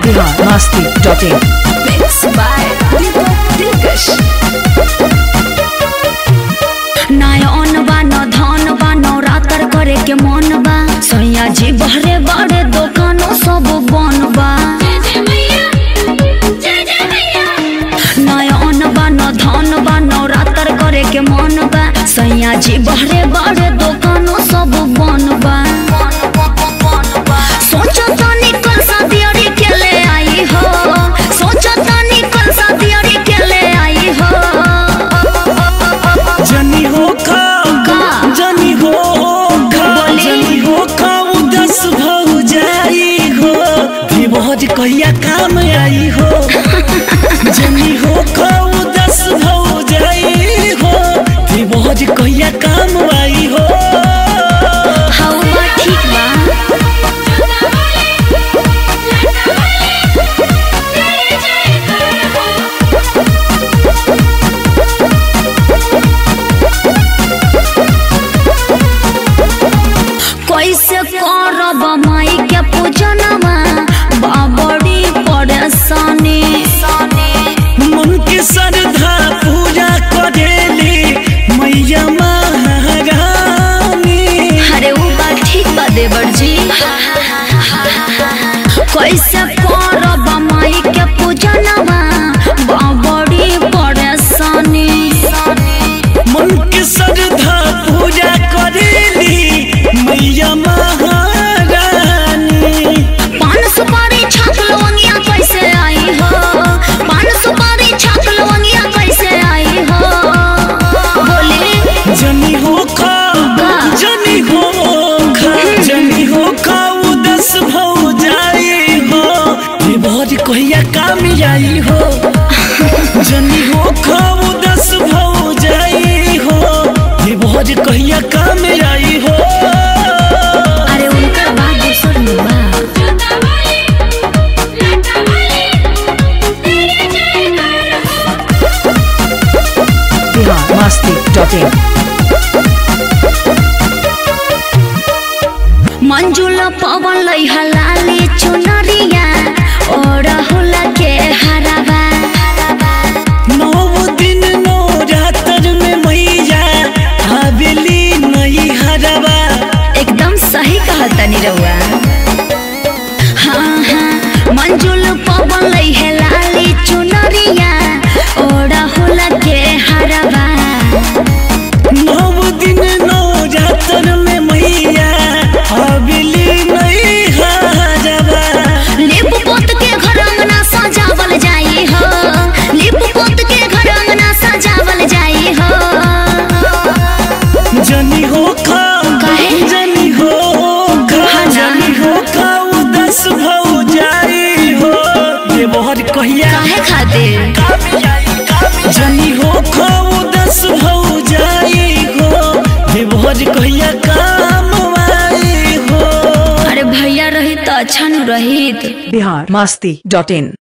biharmasti.in Mixed by Deepak Dilkash. नायन बा न धन बा नवरात्र करे के मन बा सैया जी बहरे बड़े दुकानों सब बन बा नायन बा न धन बा नवरात्र करे के मन बा सैया जी बहरे बड़े दुकानों सब बन बा सोचो तनी कल सा दियरी के ले आई हो सोचो तनी कल सा दियरी के ले आई हो जनी हो खा का? जनी हो खा बोली? जनी हो खा उदस भौ जाई हो विभोज कहिया काम आई हो जनी हो खा उदस भौ जाई हो विभोज कहिया काम आई हो हाउ बा ठीक बा कैसे करब माई के पूजनवा बाबड़ी परेशानी मन के श्रद्धा पूजा करेली मैया महारानी अरे वो बात ठीक बा देवर जी कैसे करब माई के पूजनवा बाबड़ी परेशानी मन के श्रद्धा पूजा करेली मैया महारानी पान सुपारी छाप लवंगिया कैसे आई हो पान सुपारी छाप लवंगिया कैसे आई हो बोले जनी हो खा का? जनी हो खा जनी हो खा उदस भौ जाई हो विभोज कहिया काम आई हो जनी हो खा उदस भौ जाई हो विभोज कहिया काम आई हो अरे उनकर बात दूसर में बा biharmasti.in मंजुल पवन लई हलाली चुनरिया और हुला के हराबा नौ दिन नौ रातर में मैया हवेली नहीं हरवा एकदम सही कहा तनी रउआ हाँ हाँ मंजुल पवन लई हलाली चुनरिया और हुला के हराबा नौ दिन नौ रातर में मैया हवेली नहीं हरवा लिप पोत के घर अंगना सजावल जाई हो लिप पोत के घर अंगना सजावल जाई हो जनी हो खा काहे? जनी हो खा हाँ ना। जनी हो खा उदस भौ जाई हो देवहर कहिया काहे खातिर जनी हो खा उदस भौ जाई हो देवहर कहिया काम आई हो अरे भैया रही तो अच्छा न रही biharmasti.in